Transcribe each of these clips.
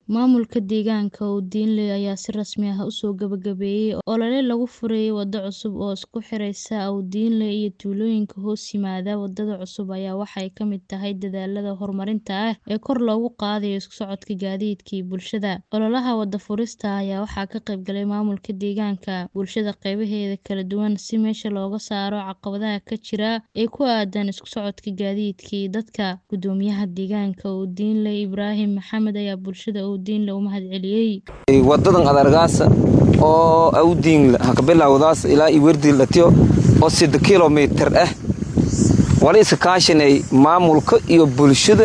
Maamulka deegaanka Oudialy ayaa si rasmi ah u soo gabagabeeyay olole lagu furayo waddo cusub oo isku xiraysa Oudialy iyo tuulooyinka hoos yimaada. Wadada cusub ayaa waxay ka mid tahay dadaallada horumarinta ah ee kor loogu qaadayo isku socodka gaadiidka iyo bulshada. Ololaha waddo furista ayaa waxaa ka qayb galay maamulka deegaanka, bulshada qaybaheeda kala duwan si meesha looga saaro caqabadaha ka jira ee ku aaddan isku socodka gaadiidka iyo dadka. Guddoomiyaha deegaanka Oudialy, Ibraahim Maxamed ayaa bulshada Oudialy u mahadceliyay. wadadan adargaasa oo Oudialy ha ka bilowdaas ilaa Iwerdi latiyo oo sida kilomitir ah wali iska kaashanay maamulka iyo bulshada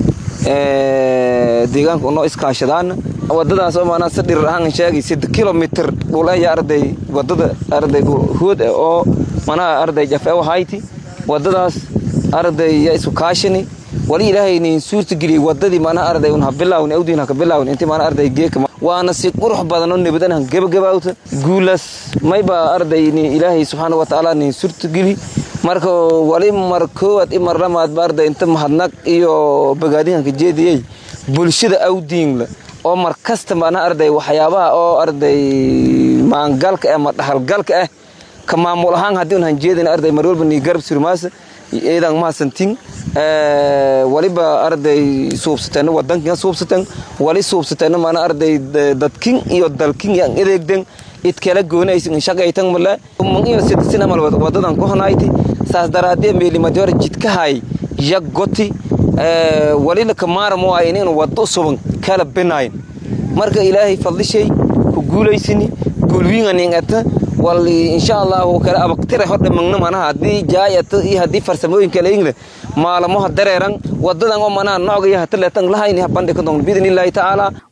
ee deegaanka noo iskaashadaan wadadaas oo maana sadhir ahaan sheegay sida kilomitir dhul ay arday wadada arday hood oo mana arday jafe wahayti wadadaas arday ya isku kaashani wali ilaahay niin suurta geliyay wadadii mana arday un ha bilaawin Oudialy ha ka bilaawin intii mana arday geeka waana si qurux badan oo nabadan han gabagabawta guulas mayba arday ni ilaahay subxaanahu wa ta'aala niin suurta geli marka wali mar koowaad i mar lamaad ba arday inta mahadnaq iyo bagaadihanka jeediyey bulshada Oudialy oo mar kasta mana arday waxyaabaha oo arday maangalka ama dhaxalgalka ah ka maamul ahaan haddii un han jeedin arday mar walba ni garab surmaasa eedan mahadsantiin waliba arday suubsateen wadankan suubsateen wali suubsateen mana arday dadkin iyo dalkin yan edeegden id kala goonaysin shaqaytan mala mun iyo sidisina mal wadadan ku hanayti saas daraadee meeli major jidkahay yagoti wali la kamaar mo ay inuu wado suban kala binayn marka ilaahay fadlishay ku guulaysini guulwiinga ningata wali insha Allah kala abaqtire hor dhammaan mana hadii jaayata iyo hadii farsamooyin kale ingle maalmo dareeran wadadan oo mana nooga yahay taleetan lahayn bandhig ka doon bidin illaahi ta'ala